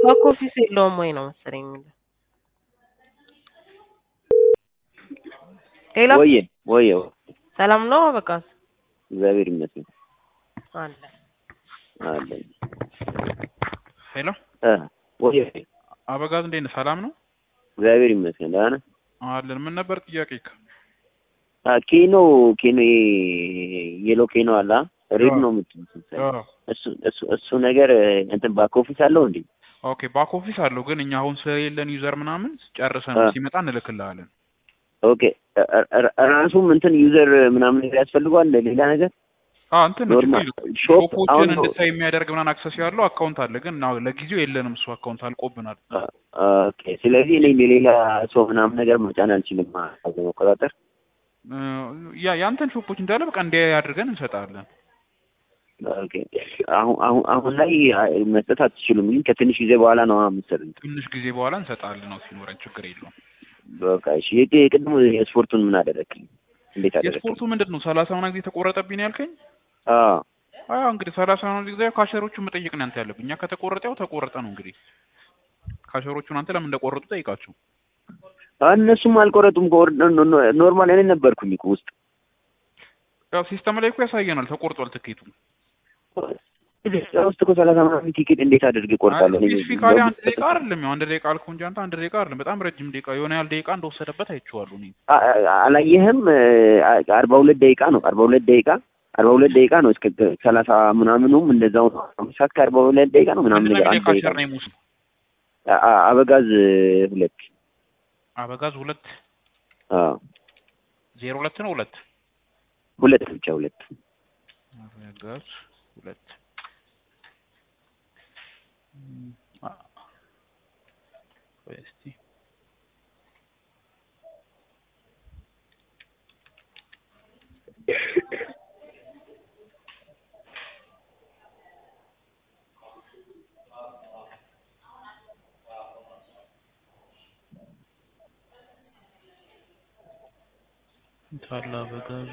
ባክ ኦፊስ የለውም ወይ ነው መሰለኝ የሚለው። ሌላ ወየ ወየ ሰላም ነው በቃ እግዚአብሔር ይመስገን አለ አለኝ ሄሎ እ ወየ አበጋዝ እንዴት ነህ? ሰላም ነው እግዚአብሔር ይመስገን ደህና ነህ? አለን። ምን ነበር ጥያቄ? አ ኬኖ ኬኖ የሎ ኬኖ አለ ሬድ ነው የምትሉት እሱ እሱ እሱ ነገር እንትን ባክ ኦፊስ አለው እንዴ? ኦኬ ባክ ኦፊስ አለው፣ ግን እኛ አሁን ስለሌለን ዩዘር ምናምን ጨርሰን አ። ሲመጣ እንልክልሃለን። ኦኬ እ- እ- ራሱም እንትን ዩዘር ምናምን ነገር ያስፈልገዋል ሌላ ነገር አ እንትን ነው ኖርማል ችግር የለውም። ሾፕ ሾፖችን አሁን እንድታይ የሚያደርግ ምናምን አክሰስ ያለው አካውንት አለ፣ ግን አዎ ለጊዜው የለንም። እሱ አካውንት አልቆብናል። ኦኬ ስለዚህ እኔ የሌላ ሰው ምናምን ነገር መጫን አልችልም ማለት ነው መቆጣጠር እ፣ ያ ያንተን ሾፖች እንዳለ በቃ እንዲያ አድርገን እንሰጣለን። ኦኬ አሁን አሁን አሁን ላይ መስጠት አትችሉም ግን ከትንሽ ጊዜ በኋላ ነው የምትሰጡት ትንሽ ጊዜ በኋላ እንሰጣለን ነው ሲኖረን፣ ችግር የለውም። በቃ እሺ የቅ- የቅድሙ የስፖርቱን ምን አደረግልኝ እንዴት አደረግልኝ የስፖርቱ ምንድን ነው ሰላሳ ምናምን ጊዜ ተቆረጠብኝ ነው ያልከኝ? አዎ አዎ እንግዲህ ሰላሳ ምናምን ጊዜ ካሸሮቹን መጠየቅ ነው አንተ ያለብኝ። እኛ ከተቆረጠ ያው ተቆረጠ ነው እንግዲህ። ካሸሮቹን አንተ ለምን እንደቆረጡ ጠይቃቸው። እነሱም አልቆረጡም ከወር- ኖ- ኖ- ኖርማል እኔ ነበርኩኝ እኮ ውስጥ ያው ሲስተም ላይ እኮ ያሳየናል ተቆርጧል ትኬቱ። ኢትዮጵያ ውስጥ እኮ ሰላሳ ምናምን ቲኬት እንዴት አድርጌ እቆርጣለሁ እኔ ስፔሲፊካሊ አንድ ደቂቃ አይደለም ያው አንድ ደቂቃ አልኩህ እንጂ አንተ አንድ ደቂቃ አይደለም በጣም ረጅም ደቂቃ የሆነ ያህል ደቂቃ እንደወሰደበት አይቼዋለሁ እኔ። አ- አ- አላየህም አ- አርባ ሁለት ደቂቃ ነው አርባ ሁለት ደቂቃ አርባ ሁለት ደቂቃ ነው እስከ ሰላሳ ምናምኑም እንደዛው ነው አምስት ሰዓት ከአርባ ሁለት ደቂቃ ነው ምናምን ምንድን ነገር ነው አንድ ደቂቃ ካሸር ነው ሙስ አ- አ- አበጋዝ ሁለት አበጋዝ ሁለት አዎ ዜሮ ሁለት ነው ሁለት ሁለት ብቻ ሁለት አበጋዝ ሁለት እም፣ አ- ቆይ እስቲ ታላ አበጋዝ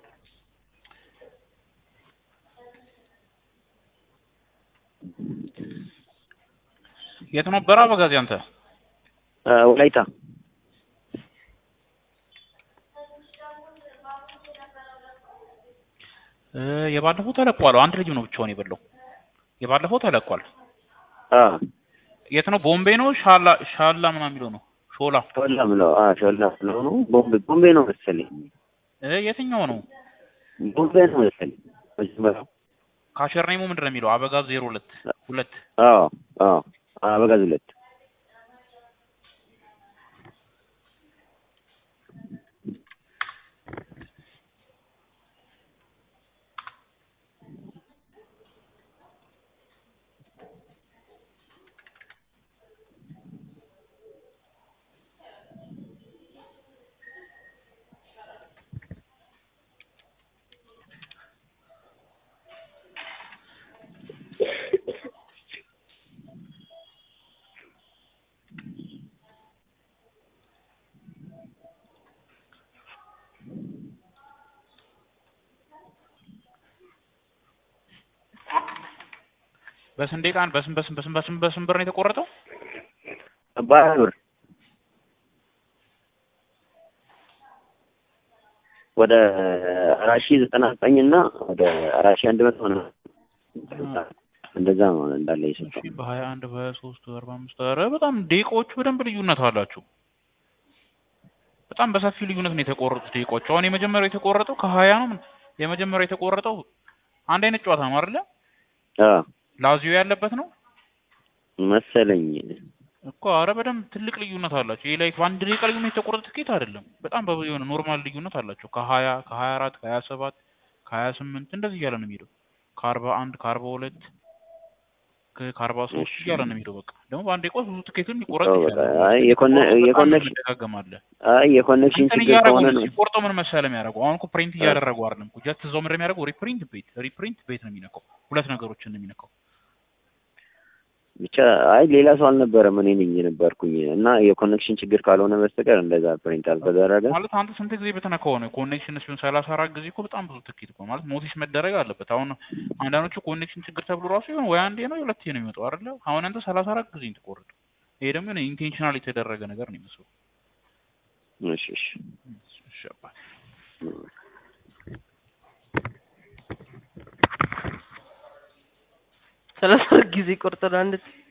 የት ነበረ አበጋዝ አንተ? አ፣ ወላይታ እ የባለፈው ተለቋል። አንድ ልጅ ነው ብቻውን የበላው። የባለፈው ተለቋል። አ የት ነው? ቦምቤ ነው? ሻላ ሻላ ምናምን የሚለው ነው። ሾላ ሾላ ምለው አ ሾላ ምለው ነው ቦምቤ ቦምቤ ነው መሰለኝ እ የትኛው ነው? ቦምቤ ነው መሰለኝ መጀመሪያው ካሸር ኔሙ ምንድን ነው የሚለው? አበጋዝ ዜሮ ሁለት ሁለት አዎ አዎ አበጋዝ ሁለት በስንት ደቂቃ በስንት በስንት በስንት በስንት በስንት ብር ነው የተቆረጠው? በሀያ ብር ወደ አራት ሺህ ዘጠና ዘጠኝ እና ወደ አራት ሺህ አንድ መቶ ምናምን እንደዛ ነው እንዳለ የሰጠው እሺ በሀያ አንድ በሀያ ሶስት በአርባ አምስት ኧረ በጣም ደቂቃዎቹ በደንብ ልዩነት አላቸው። በጣም በሰፊ ልዩነት ነው የተቆረጡት ደቂቃዎቹ። አሁን የመጀመሪያው የተቆረጠው ከሀያ ነው። ምን- የመጀመሪያው የተቆረጠው አንድ አይነት ጨዋታ ነው አይደለ? አዎ ላዚዮ ያለበት ነው መሰለኝ እኮ። አረ በደንብ ትልቅ ልዩነት አላቸው። ይሄ ላይክ በአንድ ደቂቃ ልዩነት የተቆረጠ ትኬት አይደለም። በጣም በብዙ የሆነ ኖርማል ልዩነት አላቸው። ከሀያ ከሀያ አራት ከሀያ ሰባት ከሀያ ስምንት እንደዚህ እያለ ነው የሚሄደው። ከአርባ አንድ ከአርባ ሁለት ከ- ከአርባ ሶስት እያለ ነው የሚሄደው። በቃ ደግሞ በአንድ ደቂቃ ውስጥ ብዙ ትኬትን ሊቆረጥ አዎ፣ በቃ ይችላል። አይ የኮነ- በጣም የኮኔክሽን እንደጋገማለህ አይ የኮኔክሽን እንትን ችግር እያደረጉ ከሆነ ነው ነው ሲቆርጠው ምን መሰለህ የሚያደርገው አሁን እኮ ፕሪንት እያደረጉ አይደለም እኮ ጀስት እዛው ምንድን ነው የሚያደርገው ሪፕሪንት ቤት ሪፕሪንት ቤት ነው የሚነካው ሁለት ነገሮችን ነው የሚነካው ብቻ አይ ሌላ ሰው አልነበረም እኔ ነኝ የነበርኩኝ እና የኮኔክሽን ችግር ካልሆነ በስተቀር እንደዛ ፕሪንት አልተደረገ ማለት አንተ ስንት ጊዜ በተነካው ነው ኮኔክሽን ሲሆን ሰላሳ አራት ጊዜ እኮ በጣም ብዙ ትኬት እኮ ማለት ኖቲስ መደረግ አለበት። አሁን አንዳንዶቹ ኮኔክሽን ችግር ተብሎ ራሱ ይሆን ወይ አንዴ ነው ሁለቴ ነው የሚመጣው አይደለ? አሁን አንተ ሰላሳ አራት ጊዜ ተቆርጡ። ይሄ ደግሞ ኢንቴንሽናል የተደረገ ነገር ነው የሚመስለው። እሺ እሺ እሺ አባት ሰላሳ ጊዜ ቆርጠን አንድ